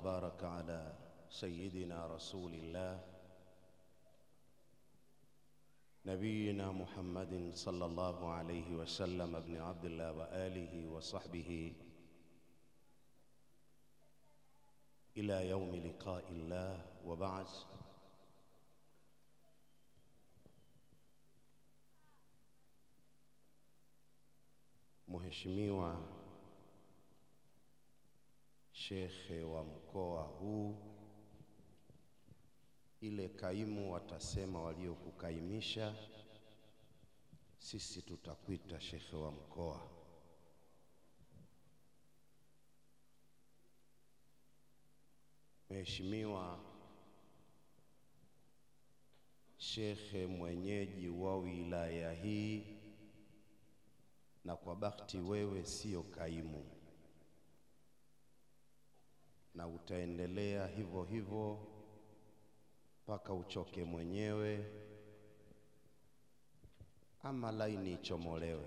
وبارك على سيدنا رسول الله نبينا محمد صلى الله عليه وسلم ابن عبد الله وآله وصحبه إلى يوم لقاء الله وبعد Mheshimiwa Shekhe wa mkoa huu, ile kaimu watasema waliokukaimisha, sisi tutakuita shekhe wa mkoa. Mheshimiwa Shekhe mwenyeji wa wilaya hii, na kwa bahati wewe sio kaimu na utaendelea hivyo hivyo mpaka uchoke mwenyewe ama laini ichomolewe,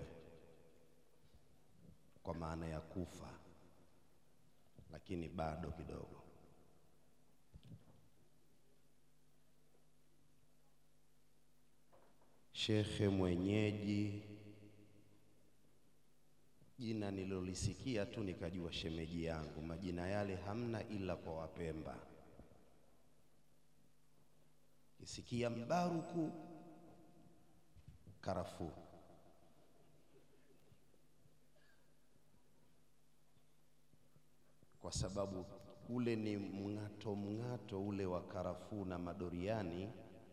kwa maana ya kufa, lakini bado kidogo. Shekhe mwenyeji, jina nililolisikia tu nikajua shemeji yangu. Majina yale hamna ila kwa Wapemba. Kisikia Mbaruku, karafuu. Kwa sababu ule ni mng'ato mng'ato ule wa karafuu na madoriani,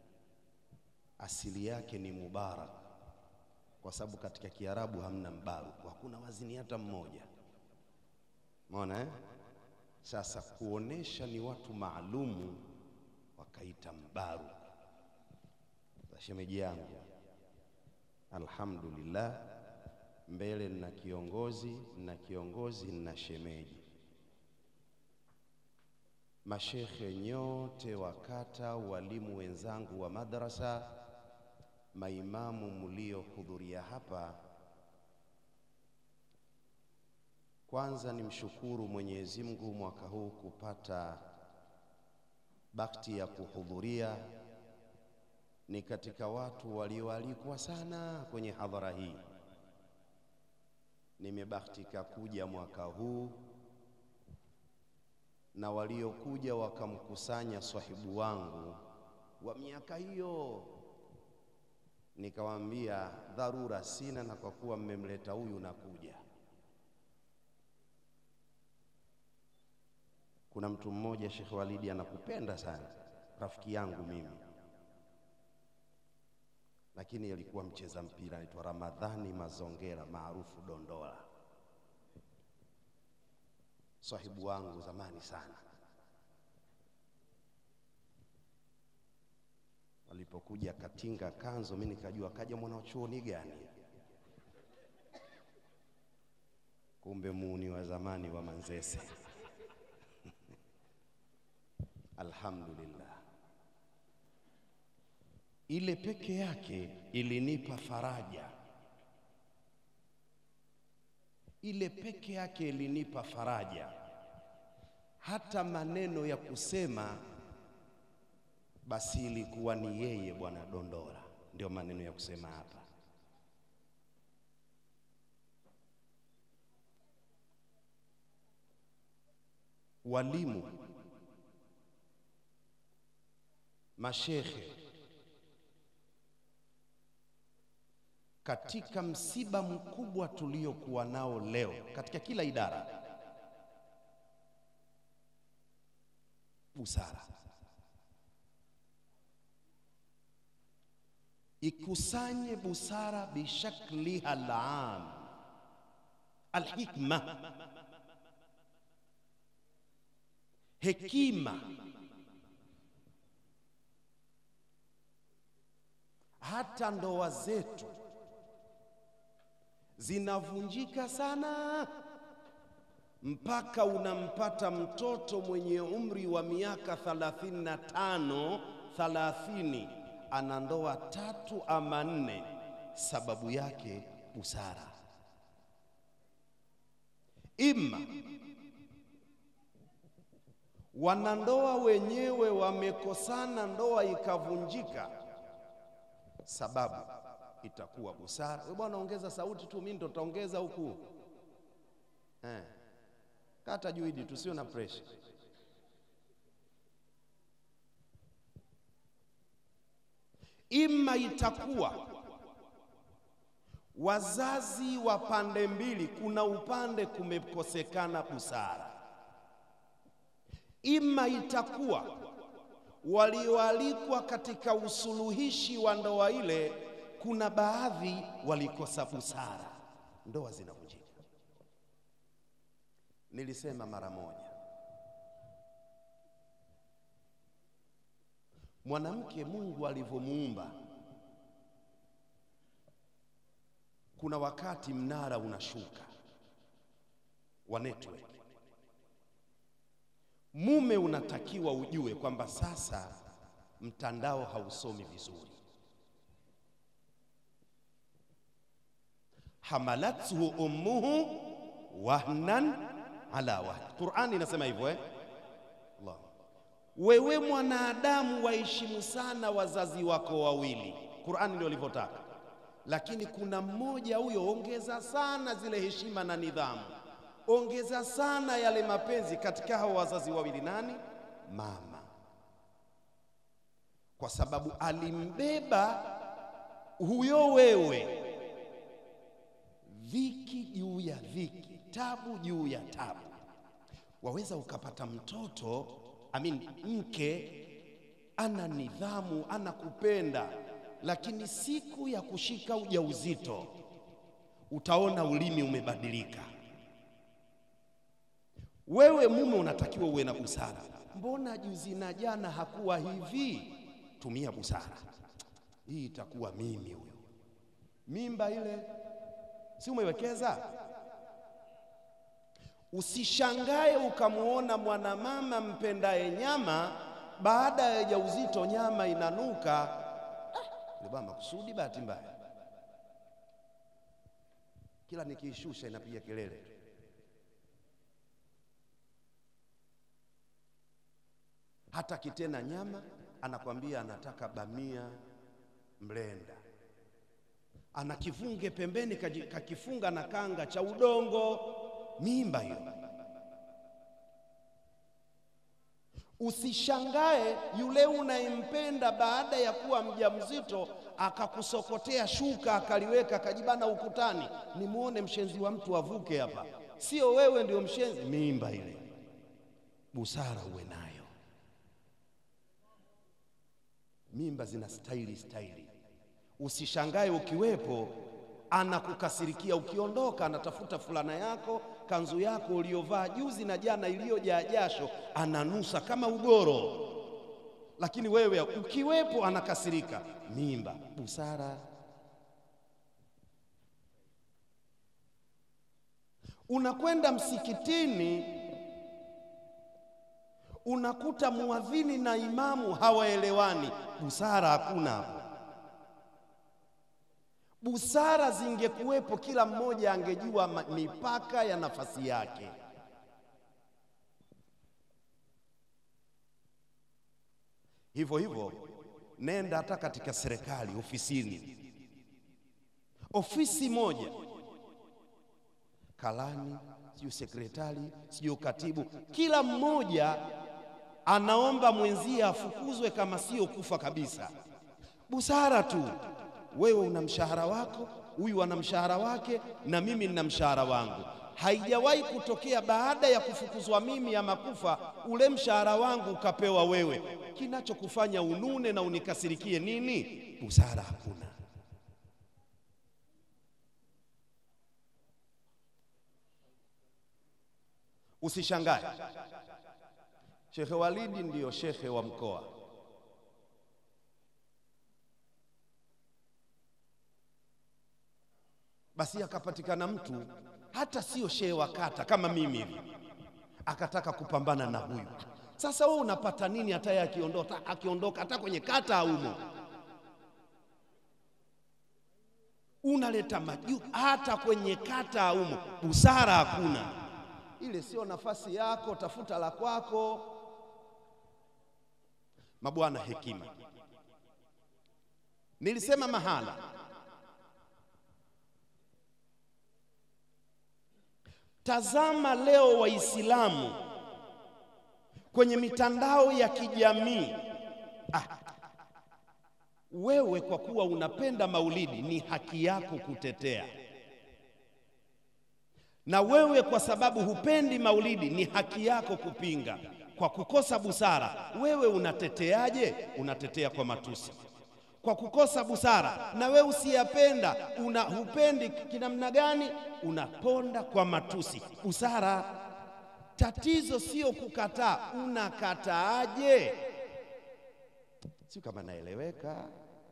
asili yake ni Mubarak kwa sababu katika Kiarabu hamna mbaruku, hakuna wazini hata mmoja. Umeona eh? Sasa kuonesha ni watu maalumu wakaita mbaruku. Shemeji yangu, alhamdulillah, mbele nina kiongozi, nina kiongozi, nina shemeji. Mashekhe nyote wa kata, walimu wenzangu wa madrasa maimamu mliohudhuria hapa, kwanza nimshukuru Mwenyezi Mungu mwaka huu kupata bakti ya kuhudhuria. Ni katika watu walioalikwa sana kwenye hadhara hii. Nimebahtika kuja mwaka huu, na waliokuja wakamkusanya swahibu wangu wa miaka hiyo Nikawaambia dharura sina, na kwa kuwa mmemleta huyu nakuja. Kuna mtu mmoja Sheikh Walidi anakupenda sana, rafiki yangu mimi, lakini alikuwa mcheza mpira, anaitwa Ramadhani Mazongera maarufu Dondola, sahibu wangu zamani sana. Alipokuja katinga kanzo, mimi nikajua kaja mwana chuoni gani, kumbe muuni wa zamani wa Manzese. Alhamdulillah, ile peke yake ilinipa faraja, ile peke yake ilinipa faraja, hata maneno ya kusema basi ilikuwa ni yeye Bwana Dondola, ndio maneno ya kusema hapa. Walimu, mashekhe, katika msiba mkubwa tuliokuwa nao leo katika kila idara, busara ikusanye busara bishakliha alam, alhikma, hekima. Hata ndoa zetu zinavunjika sana, mpaka unampata mtoto mwenye umri wa miaka thalathini na tano thalathini ana ndoa tatu ama nne. Sababu yake busara, imma wanandoa wenyewe wamekosana, ndoa ikavunjika, sababu itakuwa busara. Wewe bwana, ongeza sauti tu, mimi ndo taongeza huku eh. Kata juidi, tusio na pressure. Ima itakuwa wazazi wa pande mbili, kuna upande kumekosekana busara, ima itakuwa walioalikwa katika usuluhishi wa ndoa ile, kuna baadhi walikosa busara, ndoa zinavunjika. Nilisema mara moja, mwanamke Mungu alivyomuumba kuna wakati mnara unashuka wa network. Mume unatakiwa ujue kwamba sasa mtandao hausomi vizuri. hamalathu ummuhu wahnan ala wahn, Qur'ani inasema hivyo eh? Allah. Wewe mwanadamu waheshimu sana wazazi wako wawili, Qur'ani ndio ilivyotaka lakini kuna mmoja huyo, ongeza sana zile heshima na nidhamu, ongeza sana yale mapenzi katika hao wazazi wawili. Nani? Mama, kwa sababu alimbeba huyo wewe, dhiki juu ya dhiki, tabu juu ya tabu. Waweza ukapata mtoto amin, mke ana nidhamu, anakupenda lakini siku ya kushika ujauzito utaona ulimi umebadilika. Wewe mume unatakiwa uwe na busara. Mbona juzi na jana hakuwa hivi? Tumia busara. Hii itakuwa mimi huyo, mimba ile si umewekeza? Usishangae ukamwona mwanamama mpendaye nyama, baada ya ujauzito nyama inanuka bwana makusudi, bahati mbaya, kila nikiishusha inapiga kelele. Hata kitena nyama anakwambia anataka bamia mlenda, ana kivunge pembeni kakifunga na kanga cha udongo. Mimba hiyo. Usishangae yule unayempenda baada ya kuwa mjamzito akakusokotea shuka akaliweka akajibana ukutani, nimwone mshenzi wa mtu avuke hapa. Sio wewe ndio mshenzi, mimba ile. Busara uwe nayo. Mimba zina staili staili. Usishangae ukiwepo anakukasirikia, ukiondoka anatafuta fulana yako kanzu yako uliyovaa juzi na jana iliyojaa jasho, ananusa kama ugoro, lakini wewe ukiwepo anakasirika. Mimba. Busara. Unakwenda msikitini, unakuta muadhini na imamu hawaelewani. Busara hakuna hapo. Busara zingekuwepo, kila mmoja angejua mipaka ya nafasi yake. Hivyo hivyo, nenda hata katika serikali, ofisini, ofisi moja, kalani, sijui sekretari, sijui katibu, kila mmoja anaomba mwenzie afukuzwe kama sio kufa kabisa. Busara tu wewe una mshahara wako, huyu ana mshahara wake, na mimi nina mshahara wangu. Haijawahi kutokea baada ya kufukuzwa mimi ama kufa, ule mshahara wangu ukapewa wewe. Kinachokufanya unune na unikasirikie nini? Busara hakuna. Usishangae, Shekhe Walidi ndiyo shekhe wa mkoa Basi akapatikana mtu hata sio shehe wa kata kama mimi hivi, akataka kupambana na huyu. Sasa wewe unapata nini? Hata yeye akiondoka, akiondoka hata kwenye kata haumo, unaleta maju, hata kwenye kata haumo. Busara hakuna. Ile sio nafasi yako, tafuta la kwako. Mabwana hekima, nilisema mahala Tazama leo Waislamu kwenye mitandao ya kijamii ah, wewe kwa kuwa unapenda maulidi ni haki yako kutetea, na wewe kwa sababu hupendi maulidi ni haki yako kupinga. Kwa kukosa busara, wewe unateteaje? Unatetea kwa matusi kwa kukosa busara. Na wewe usiyapenda una hupendi kinamna gani? Unaponda kwa matusi. Busara. Tatizo sio kukataa, unakataaje? Sio kama naeleweka.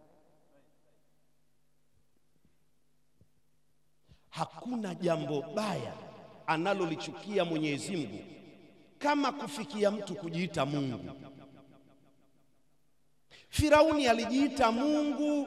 Hakuna jambo baya analolichukia Mwenyezi Mungu kama kufikia mtu kujiita Mungu. Firauni alijiita Mungu,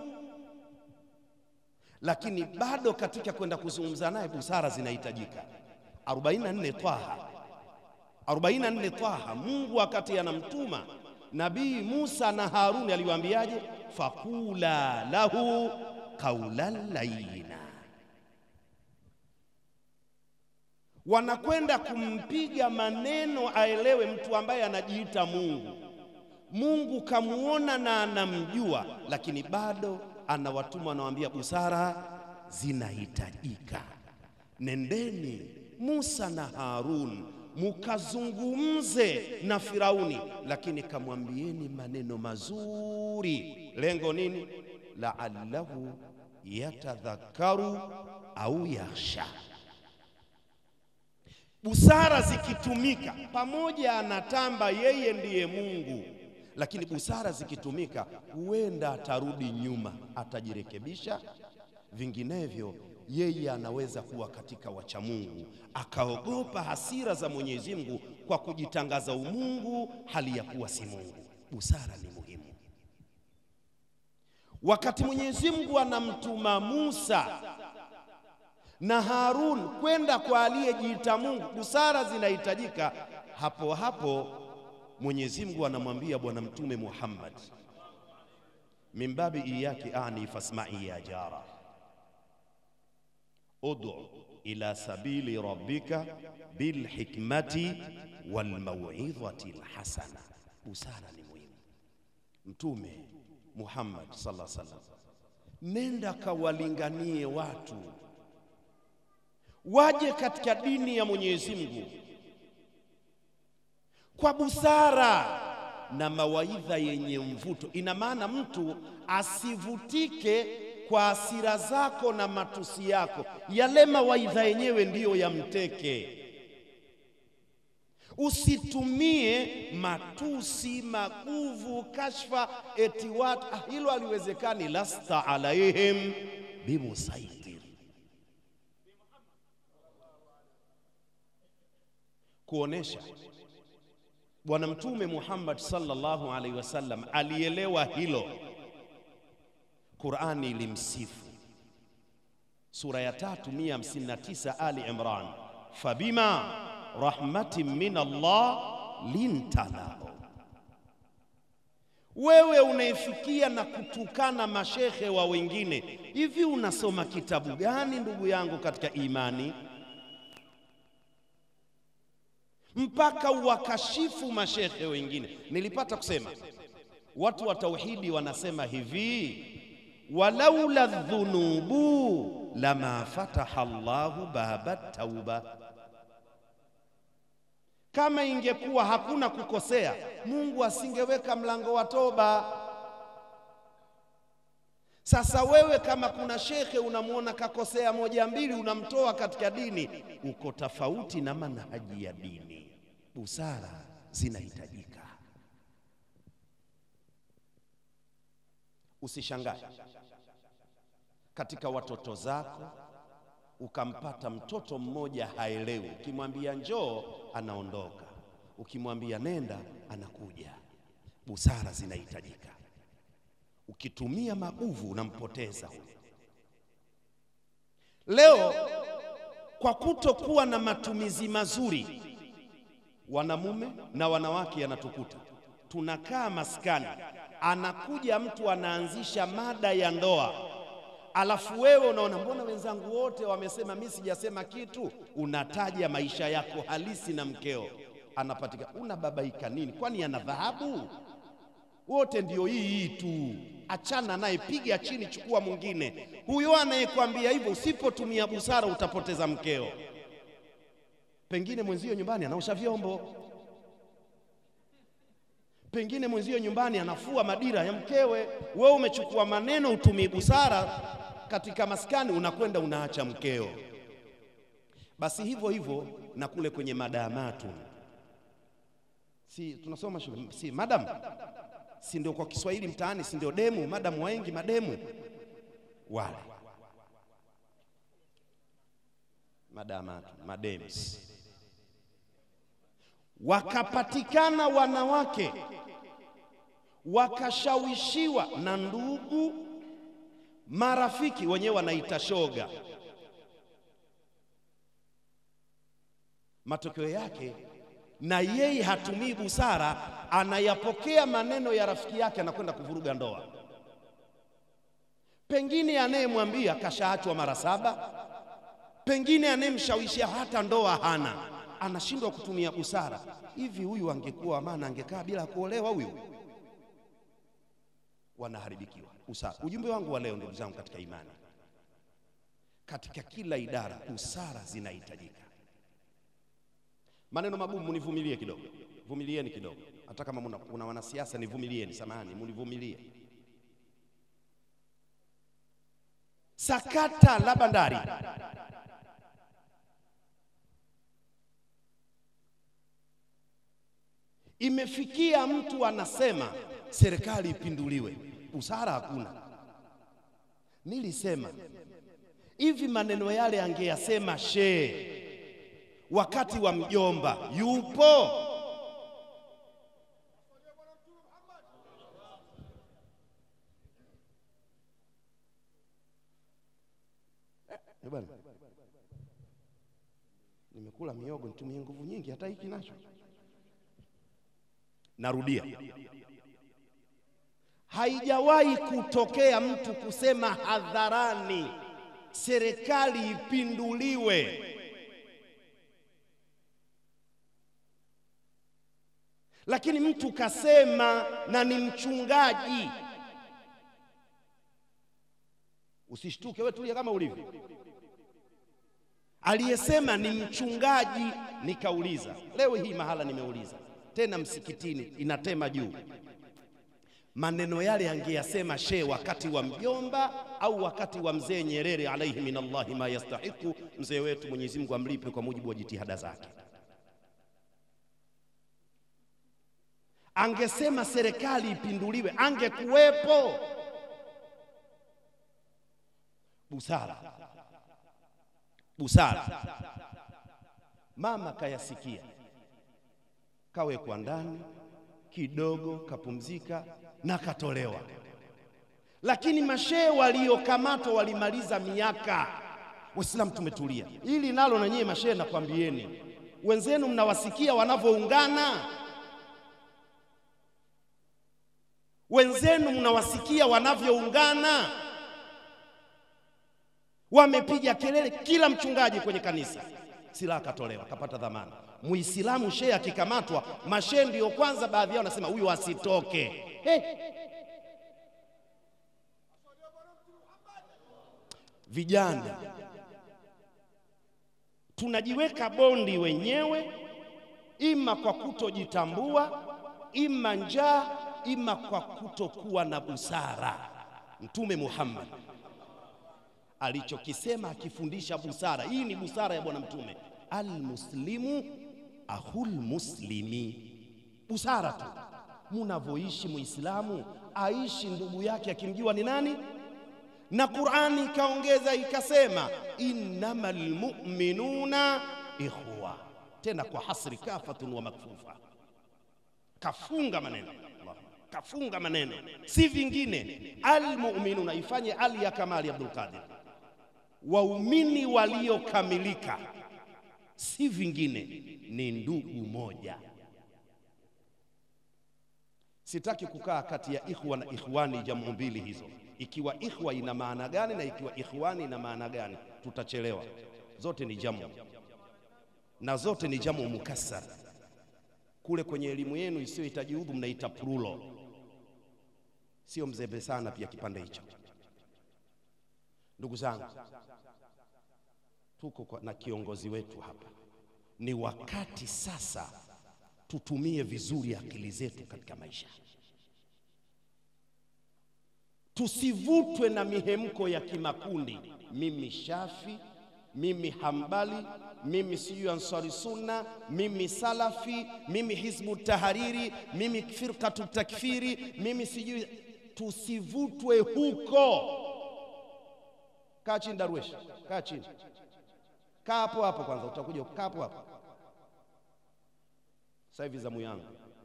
lakini bado katika kwenda kuzungumza naye busara zinahitajika. 44 Twaha, 44 Twaha, Mungu wakati anamtuma Nabii Musa na Haruni aliwaambiaje? Fakula lahu qaulan layyina, wanakwenda kumpiga maneno aelewe, mtu ambaye anajiita Mungu. Mungu kamuona na anamjua, lakini bado anawatuma, anawaambia busara zinahitajika. Nendeni Musa na Harun mukazungumze na Firauni, lakini kamwambieni maneno mazuri. Lengo nini? laallahu yatadhakaru au yakhsha. Busara zikitumika pamoja, anatamba yeye ndiye Mungu lakini busara zikitumika, huenda atarudi nyuma, atajirekebisha. Vinginevyo yeye anaweza kuwa katika wacha Mungu, akaogopa hasira za Mwenyezi Mungu kwa kujitangaza umungu hali ya kuwa si Mungu. Busara ni muhimu. Wakati Mwenyezi Mungu anamtuma Musa na Harun kwenda kwa aliyejiita Mungu, busara zinahitajika hapo hapo. Mwenyezi Mungu anamwambia Bwana Mtume Muhammad, mimbabi iyaki ani fasmai ya jara udu ila sabili rabbika bilhikmati walmauidhati lhasana. Busara ni muhimu. Mtume Muhammad sallallahu alaihi wasallam, nenda kawalinganie watu waje katika dini ya Mwenyezi Mungu kwa busara na mawaidha yenye mvuto. Ina maana mtu asivutike kwa hasira zako na matusi yako, yale mawaidha yenyewe ndiyo yamteke. Usitumie matusi, maguvu, kashfa eti watu ah, hilo haliwezekani. lasta alaihim bimusaitir, kuonesha Bwana Mtume Muhammad sallallahu alaihi wasallam alielewa hilo. Qurani ilimsifu sura ya tatu mia hamsini na tisa Ali Imran, fabima rahmatin min Allah linta lahu. Wewe unaifikia na kutukana mashekhe wa wengine, hivi unasoma kitabu gani ndugu yangu katika imani mpaka uwakashifu mashekhe wengine? Nilipata kusema watu wa tauhidi wanasema hivi walaula dhunubu lama fataha Allahu baba tauba, kama ingekuwa hakuna kukosea Mungu asingeweka mlango wa toba. Sasa wewe kama kuna shekhe unamwona kakosea moja mbili, unamtoa katika dini, uko tofauti na manhaji ya dini. Busara zinahitajika. Usishangae katika watoto zako ukampata mtoto mmoja haelewi. Ukimwambia njoo, anaondoka. Ukimwambia nenda, anakuja. Busara zinahitajika. Ukitumia maguvu, unampoteza huyo. Leo kwa kutokuwa na matumizi mazuri, wanamume na wanawake yanatukuta tunakaa maskani, anakuja mtu anaanzisha mada ya ndoa, alafu wewe unaona mbona wenzangu wote wamesema, mimi sijasema kitu. Unataja maisha yako halisi na mkeo anapatikana, unababaika nini? Kwani ana dhahabu? Wote ndio hii hii tu, achana naye, piga chini, chukua mwingine. Huyo anayekwambia hivyo, usipotumia busara utapoteza mkeo. Pengine mwenzio nyumbani anaosha vyombo, pengine mwenzio nyumbani anafua madira ya mkewe. Wewe umechukua maneno, utumii busara katika maskani, unakwenda unaacha mkeo. Basi hivyo hivyo na kule kwenye madamatu, si tunasoma shule, si madam, si ndio kwa Kiswahili mtaani, si ndio demu, madamu wengi, mademu wale madamatu, madems wakapatikana wanawake wakashawishiwa na ndugu marafiki, wenyewe wanaita shoga. Matokeo yake na yeye hatumii busara, anayapokea maneno ya rafiki yake, anakwenda kuvuruga ndoa. Pengine anayemwambia kashaachwa mara saba, pengine anayemshawishia hata ndoa hana anashindwa kutumia busara. Hivi huyu angekuwa maana angekaa bila kuolewa huyu? Wanaharibikiwa busara. Ujumbe wangu wa leo, ndugu zangu katika imani, katika kila idara busara zinahitajika. Maneno magumu munivumilie kidogo, vumilieni kidogo. Hata kama muna, kuna wanasiasa nivumilieni, samahani, munivumilie. Sakata la bandari imefikia mtu anasema serikali ipinduliwe, busara hakuna. Nilisema hivi, maneno yale angeyasema shehe wakati wa mjomba, yupo eh, bwana, nimekula miogo, nitumie nguvu nyingi, hata hiki nacho Narudia, haijawahi kutokea mtu kusema hadharani serikali ipinduliwe. Lakini mtu kasema na ni mchungaji. Usishtuke wewe, tulia kama ulivyo. Aliyesema ni mchungaji, nikauliza leo hii mahala nimeuliza tena msikitini inatema juu. Maneno yale angeyasema shehe wakati wa mjomba au wakati wa mzee Nyerere alaihi minallahi ma yastahiku, mzee wetu, Mwenyezi Mungu amlipe kwa mujibu wa jitihada zake. Angesema serikali ipinduliwe, angekuwepo. Busara, busara. Mama kayasikia kawekwa ndani kidogo, kapumzika na katolewa. Lakini mashehe waliokamatwa walimaliza miaka. Waislamu tumetulia, hili nalo na nyie mashehe, nakwambieni wenzenu, mnawasikia wanavyoungana, wenzenu mnawasikia wanavyoungana, wamepiga kelele, kila mchungaji kwenye kanisa silaha katolewa, kapata dhamana. Muislamu shehe akikamatwa, mashehe ndio kwanza, baadhi yao wanasema huyu asitoke. Hey. Vijana tunajiweka bondi wenyewe, ima kwa kutojitambua, ima njaa, ima kwa kutokuwa na busara. Mtume Muhammad alichokisema akifundisha busara, hii ni busara ya Bwana Mtume, almuslimu ahul muslimi. Busara tu munavyoishi, muislamu aishi ndugu yake akimjua ni nani, na Qur'ani ikaongeza ikasema, innamal mu'minuna ikhwa, tena kwa hasri kafatun wa makfufa, kafunga maneno kafunga maneno, si vingine. Almu'minuna ifanye ali ya kamali Abdul Qadir waumini waliokamilika si vingine, ni ndugu moja. Sitaki kukaa kati ya ikhwa na ikhwani, jamu mbili hizo. Ikiwa ikhwa ina maana gani na ikiwa ikhwani ina maana gani, tutachelewa. Zote ni jamu na zote ni jamu mukassar. Kule kwenye elimu yenu isiyohitaji udhu mnaita plural, sio mzembe sana pia kipande hicho. Ndugu zangu, tuko kwa, na kiongozi wetu hapa. Ni wakati sasa tutumie vizuri akili zetu katika maisha, tusivutwe na mihemko ya kimakundi. Mimi Shafi, mimi Hambali, mimi sijui Ansari Sunna, mimi Salafi, mimi Hizbu Tahariri, mimi Firqatu Takfiri, mimi sijui. Tusivutwe huko. Kaa chini Darwesh, kaa chini, kaa hapo hapo kwanza, utakuja kaa hapo hapo. Sasa hivi zamu yangu.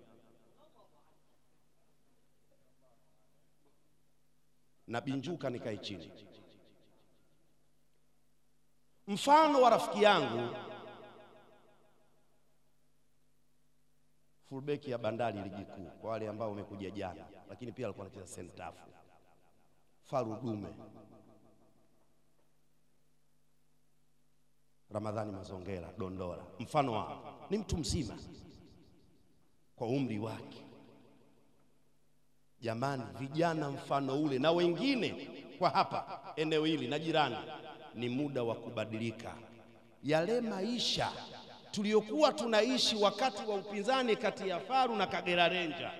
Na binjuka nikae chini. Mfano wa rafiki yangu fullback ya Bandari ligi kuu, kwa wale ambao wamekuja jana, lakini pia alikuwa anacheza sentafu, Faru Dume, Ramadhani Mazongera Dondora. Mfano wa ni mtu mzima kwa umri wake. Jamani, vijana mfano ule na wengine kwa hapa eneo hili na jirani, ni muda wa kubadilika. Yale maisha tuliyokuwa tunaishi wakati wa upinzani kati ya Faru na Kagera Ranger,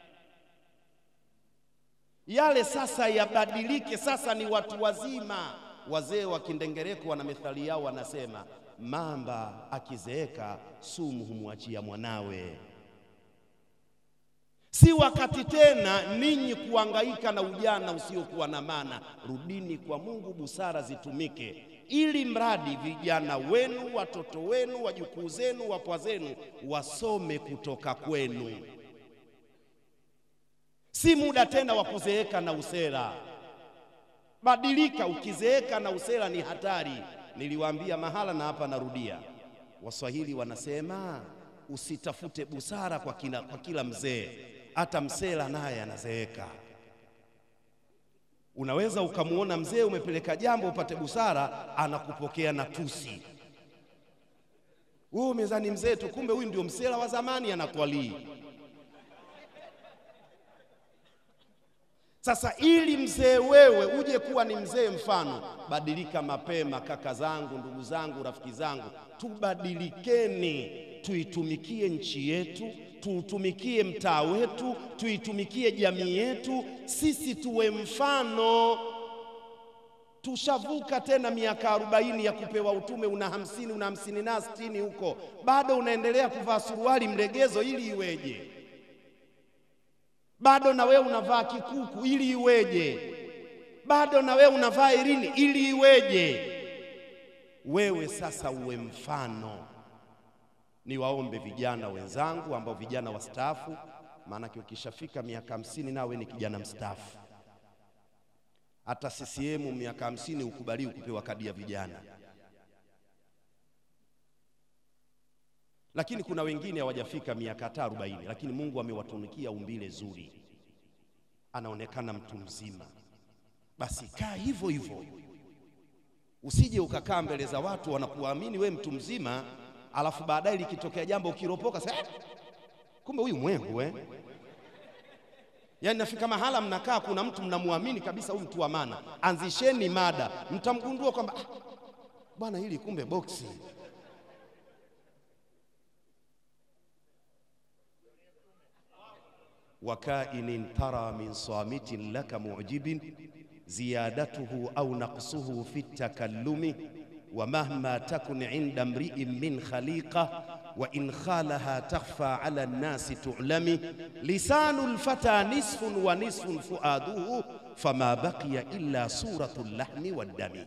yale sasa yabadilike. Sasa ni watu wazima. Wazee wa Kindengereko wana methali yao, wanasema mamba akizeeka sumu humwachia mwanawe. Si wakati tena ninyi kuangaika na ujana usiokuwa na maana. Rudini kwa Mungu, busara zitumike, ili mradi vijana wenu, watoto wenu, wajukuu zenu, wapwa zenu wasome kutoka kwenu. Si muda tena wa kuzeeka na usera. Badilika, ukizeeka na usera ni hatari. Niliwaambia mahala na hapa narudia, Waswahili wanasema usitafute busara kwa, kina, kwa kila mzee hata msela naye anazeeka. Unaweza ukamwona mzee umepeleka jambo upate busara, anakupokea na tusi. Wewe mezani mzee tu, kumbe huyu ndio msela wa zamani, anatwalii. Sasa ili mzee wewe uje kuwa ni mzee mfano, badilika mapema. Kaka zangu, ndugu zangu, rafiki zangu, tubadilikeni, tuitumikie nchi yetu tuutumikie mtaa wetu, tuitumikie jamii yetu, sisi tuwe mfano. Tushavuka tena miaka arobaini ya kupewa utume, una hamsini una hamsini na sitini huko, bado unaendelea kuvaa suruali mlegezo, ili iweje? Bado na wewe unavaa kikuku, ili iweje? Bado na wewe unavaa irini, ili iweje? Wewe sasa uwe mfano. Niwaombe vijana wenzangu ambao vijana wastaafu, maanake ukishafika miaka hamsini nawe ni kijana mstaafu. Hata CCM miaka hamsini ukubaliwi kupewa kadi ya vijana, lakini kuna wengine hawajafika miaka hata arobaini, lakini Mungu amewatunukia umbile zuri, anaonekana mtu mzima. Basi kaa hivyo hivyo, usije ukakaa mbele za watu wanakuamini we mtu mzima alafu baadaye likitokea jambo ukiropoka sasa, eh, kumbe huyu mwengu eh. Yaani nafika mahala mnakaa, kuna mtu mnamwamini kabisa, huyu mtu wa maana. Anzisheni mada, mtamgundua kwamba ah, bwana hili kumbe boksi. wakainin tara min samitin laka mu'jibin ziyadatuhu au naqsuhu fi takallumi wa mahma takun inda mri'in min khaliqa wa in khalaha takhfa ala nnasi tu'lami lisanu lfata nisfun wa nisfun fuaduhu fama baqiya illa suratu llahmi waddami.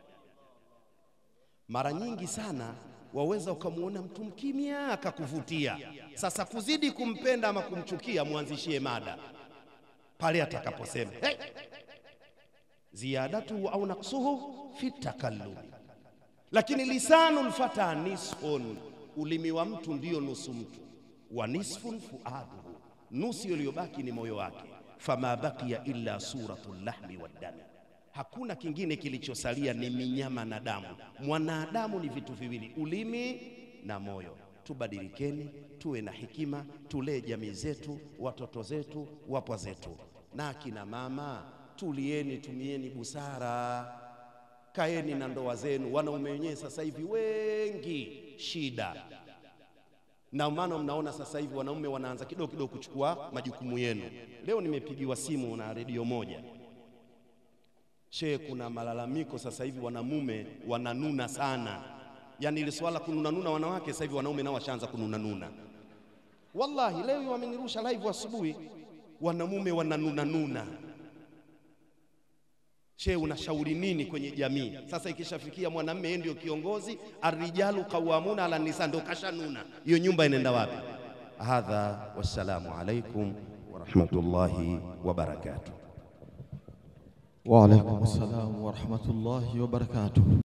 Mara nyingi sana waweza ukamwona mtu mkimya akakuvutia. Sasa kuzidi kumpenda ama kumchukia, mwanzishie mada pale atakaposema hey, ziyadatuhu au naksuhu fi takallumi lakini lisanu lfata nisfun, ulimi wa mtu ndiyo nusu mtu, wa nisfun fuaduhu, nusu iliyobaki ni moyo wake. Fama baqiya illa suratul lahmi waddami, hakuna kingine kilichosalia ni minyama na damu. Mwanadamu ni vitu viwili, ulimi na moyo. Tubadilikeni, tuwe na hekima, tulee jamii zetu, watoto zetu, wapwa zetu. Na akina mama, tulieni, tumieni busara, kaeni na ndoa zenu. Wanaume wenyewe sasa hivi wengi shida, na maana mnaona sasa hivi wanaume wanaanza kidogo kidogo kuchukua majukumu yenu. Leo nimepigiwa simu na redio moja She, kuna malalamiko sasa hivi wanamume wananuna sana, yaani ile swala kununanuna wanawake, sasa hivi wanaume nao washaanza kununanuna. Wallahi leo wamenirusha live asubuhi, wanamume wananunanuna. She, unashauri nini kwenye jamii sasa? Ikishafikia mwanamume yeye ndio kiongozi, arrijalu qawwamuna ala nisa, ndio kashanuna, hiyo nyumba inaenda wapi? Hadha, wassalamu alaikum warahmatullahi wabarakatuh. Wa alaikum salam wa rahmatullahi wa barakatuh.